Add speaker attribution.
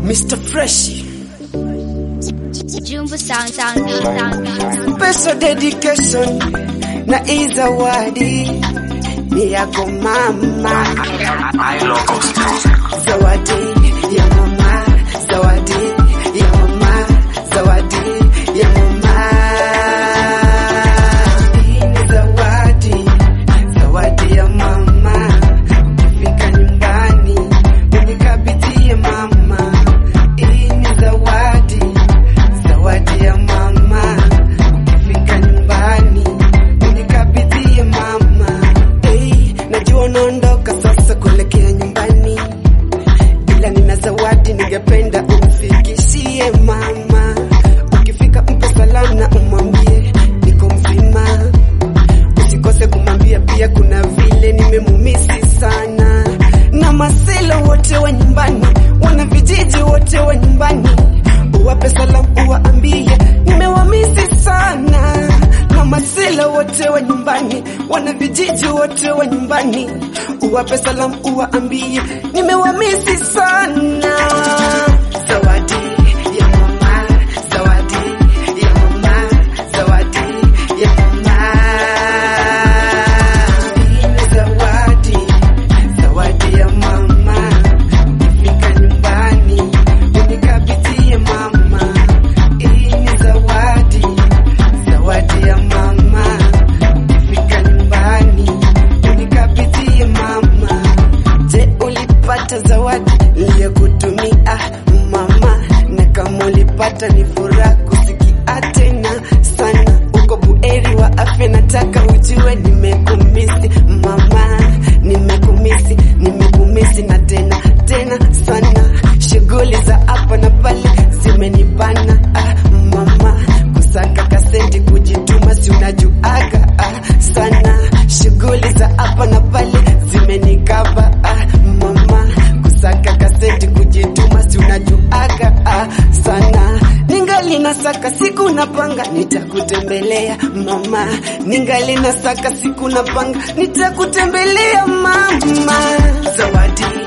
Speaker 1: Mr. Fresh
Speaker 2: Jumbo sound sound sound.
Speaker 1: Special dedication na hii zawadi ni yako mama, zawadi ya mama, zawadi ya mama, zawadi ya mama. Hii ni zawadi, zawadi ya mama. Ukifika nyumbani unikabidhie mama, hii ni zawadi, zawadi ya mama. Ukifika nyumbani unikabidhie mama. Hey, najua unaondoka sasa kuelekea nyumbani, ila nina zawadi ningependa umfikishie mama. Ukifika mpe salamu na umwambie niko mzima, usikose kumwambia pia kuna vile nimemumisi sana, na maselo wote wa nyumbani, wana vijiji wote wa nyumbani, uwape salamu uwaambie nimewamisi sana, na masela wote wa nyumbani, wana vijiji wote wa nyumbani, uwape salamu uwaambie nimewamisi sana. Zawadi ya mama, zawadi ya mama, zawadi ya mama. Hii ni zawadi, zawadi ya mama. Ukifika nyumbani unikabidhie mama. Hii ni zawadi, zawadi ya mama. Ukifika nyumbani unikabidhie mama. Je, ulipata zawadi niliyokutumia mama? Na kama ulipata ni furaha kusikia tena sana. Uko buheri wa afya, nataka ujue nimekumisi mama, nimekumisi, nimekumisi na tena tena sana. Shughuli za hapa na pale zimenibana ah, mama, kusaka kasenti kujituma, si unajuaga ah, sana. Shughuli za hapa na pale zimenikaba ah, mama, kusaka kasenti kujituma, si unajuaga ah, sana. Ningali nasaka siku napanga nitakutembelea mama, ningali nasaka siku napanga nitakutembelea mama. Zawadi